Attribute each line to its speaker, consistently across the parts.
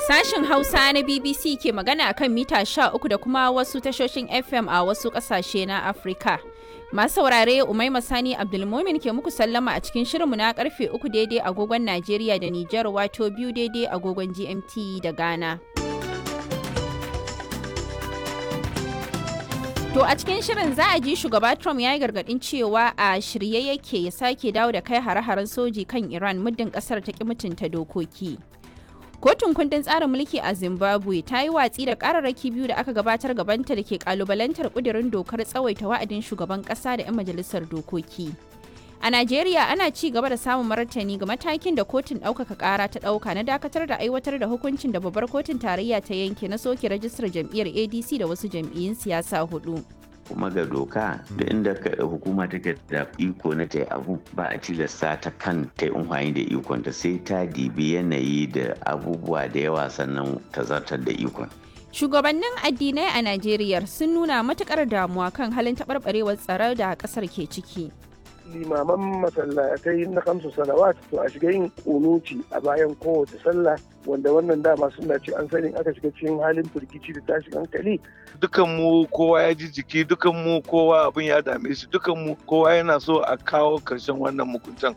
Speaker 1: Sashen Hausa na BBC ke magana akan mita 13 da kuma wasu tashoshin FM a wasu ƙasashe na Afirka. Masu saurare Umaima Sani Abdulmumin ke muku sallama a cikin shirinmu na karfe 3 daidai agogon Najeriya da Nijar wato biyu daidai agogon GMT da Ghana. To a cikin shirin za a ji shugaba Trump ya yi gargadin cewa a shirye yake ya sake dawo da kai hare-haren soji kan Iran muddin kasar ta ki mutunta dokoki. Kotun kundin tsarin mulki a Zimbabwe ta yi watsi da kararraki biyu da aka gabatar gabanta da ke kalubalantar kudirin dokar tsawaita wa'adin shugaban kasa da 'yan majalisar dokoki. A Najeriya ana ci gaba da samun martani ga matakin da kotun ɗaukaka ƙara ta ɗauka na dakatar da aiwatar da hukuncin da babbar kotun tarayya ta yanke na soke rajistar jam'iyyar ADC da wasu jam'iyyun siyasa hudu.
Speaker 2: kuma ga doka da inda hukuma take da iko na ta abu ba a tilasta ta kan ta yi amfani da ikon ta sai ta dibi yanayi da abubuwa da yawa sannan ta zartar da ikon.
Speaker 1: Shugabannin addinai a Najeriya sun nuna matukar damuwa kan halin taɓarɓarewar tsaro da ƙasar ke ciki.
Speaker 3: limaman masallatai na kamsu salawat to a shiga yin kunuci a bayan kowace sallah wanda wannan dama suna ce an sani aka shiga cikin halin firgici da tashin hankali
Speaker 4: dukan mu kowa ya ji jiki dukan mu kowa abin ya dame shi dukan mu kowa yana so a kawo karshen wannan mukuntan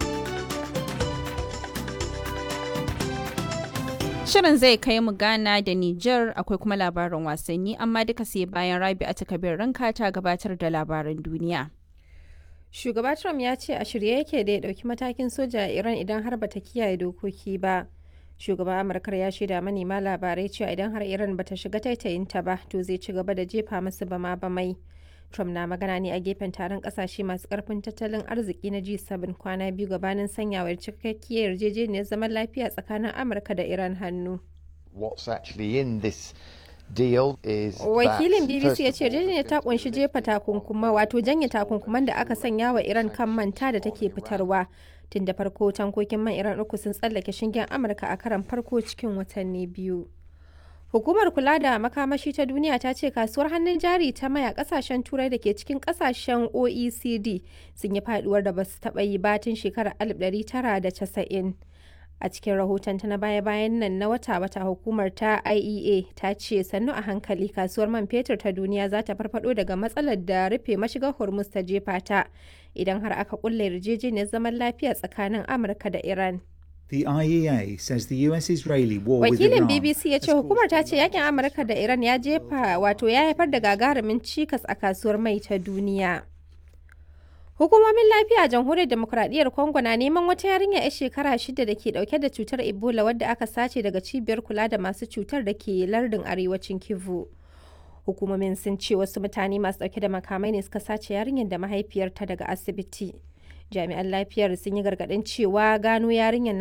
Speaker 1: Shirin zai kai mu Ghana da Nijar akwai kuma labarin wasanni amma duka sai bayan Rabi a takabir ranka ta gabatar da labaran duniya.
Speaker 5: Shugaba Trump ya ce a shirye yake da ya ɗauki matakin soja a Iran idan har bata kiyaye dokoki ba. Shugaban Amurkar ya shaida manema labarai cewa idan har Iran bata shiga taitayinta ba to zai ci gaba da jefa masu bama bamai. Trump na magana ne a gefen taron kasashe masu karfin tattalin arziki na G7 kwana biyu gabanin sanyawar cikakkiyar yarjejeniyar zaman lafiya tsakanin Amurka da Iran hannu.
Speaker 6: What's actually in this deal is
Speaker 5: Wakilin BBC ya ce yarjejeniyar ta kunshi jefa takunkuma wato janye takunkuman da aka sanya wa Iran kan manta da take fitarwa. Tun da farko tankokin man Iran uku sun tsallake shingen Amurka a karan farko cikin watanni biyu. Hukumar kula da makamashi ta duniya ta ce kasuwar hannun jari ta maya kasashen turai da ke cikin kasashen OECD sun yi faduwar da basu taɓa yi batun shekarar 1990. a cikin rahoton ta na baya-bayan nan na wata-wata hukumar ta IEA ta ce sannu a hankali kasuwar man fetur ta duniya za ta farfado daga matsalar da rufe mashigar hormuz ta jefa ta idan har aka kulle yarjejeniyar zaman lafiya tsakanin amurka da iran
Speaker 7: The IEA says the US-Israeli war with
Speaker 5: wakilin
Speaker 7: Iran
Speaker 5: bbc ya ce hukumar ta ce yakin amurka da iran ya jefa wato ya haifar da gagarumin cikas a kasuwar mai ta duniya Hukumomin lafiya a jamhuriyar demokuraɗiyyar Congo na neman wata yarinya 'yar shekara shida da ke ɗauke da cutar Ebola wadda aka sace daga cibiyar kula da masu cutar da ke lardin arewacin Kivu. Hukumomin sun ce wasu mutane masu ɗauke da makamai ne suka sace yarinyar da mahaifiyarta daga asibiti. Jami'an lafiyar sun yi gargaɗin cewa gano yarinyar